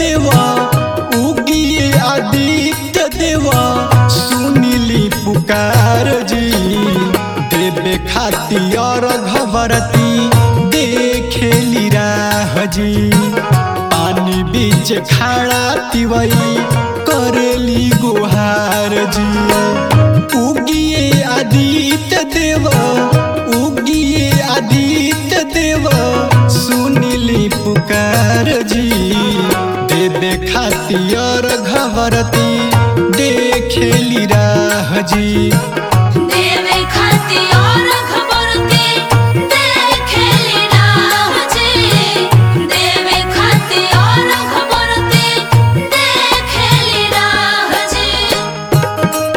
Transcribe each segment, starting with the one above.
देवा उगिए आदित्य देवा सुनिली पुकार जी देवे खातिर घबरती देखेली राह जी पानी बीच खाड़ा तिवई करेली गुहार जी उगिए आदित्य देव उगिए आदित्य देव सुनिली पुकार जी देवे खातिर घबरती देखेली राह जी देवे खाती और खबरती देखेली राह जी देवे खाती और खबरती देखेली राह जी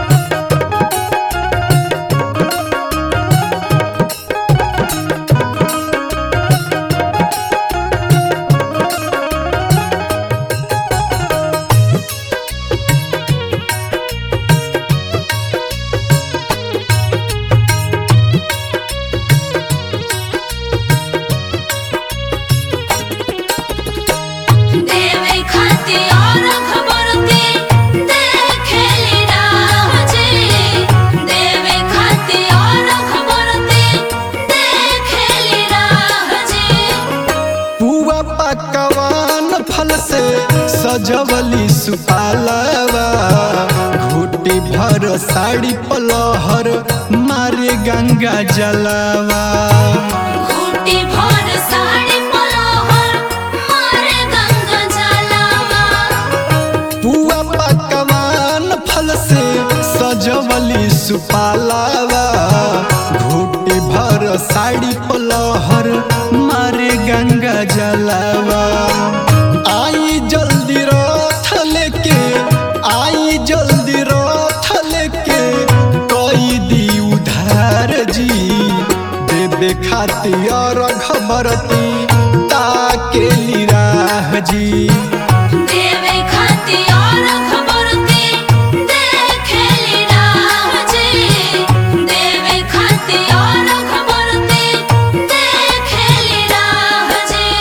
देवे खाती और खबरती देखेली राह जी देवे खाती और खबरती देखेली राह जी पुआ पकवान फल से सजवली सुपालवा घोटी भर साड़ी पलहर मारे गंगा जलवा घूटी भर साड़ी पलोहर मारे गंगा जलावा पुआ पकवान फल से सजवली सुपालवा घोटी भर साड़ी पलहर मारे गंगा जलवा आई जल्दी रथ लेके आई जल्दी रथ लेके कई दी उधार जी देवे खातिर खबरती ताके राह जी देवे खाती और खबरती देखेली राह जी देवे खाती और खबरती देखेली राह जी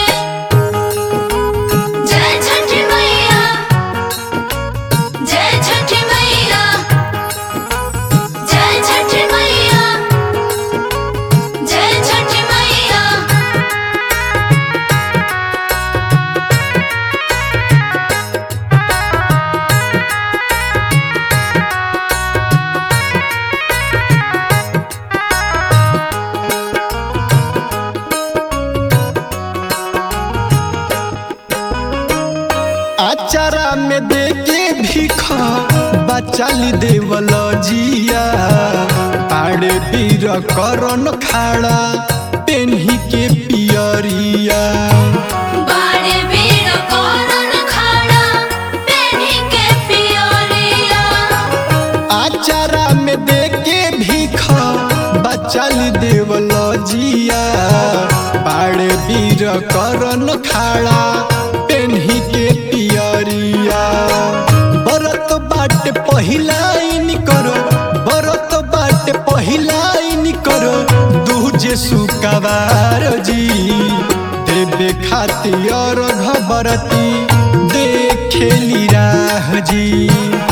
जय छठी मैया जय छठी मैया जय छठी मैया जय छठी मैया आचारा में देके भीख बचाली देवल जिया पाड़े बीर करन खाड़ा पेन्ही के पियरिया बाड़े भीड़ करन खाड़ा पेन्ही के पियरिया आचारा में देके भीख बचाली देवल जिया पाड़े बीर करन खाड़ा पेन्ही के पियरिया बरत बाट पहिलाइन करो बरत बाट पहिलाइन करो दूजे सुकवार जी देवे खातिर घबरती देखेली राह जी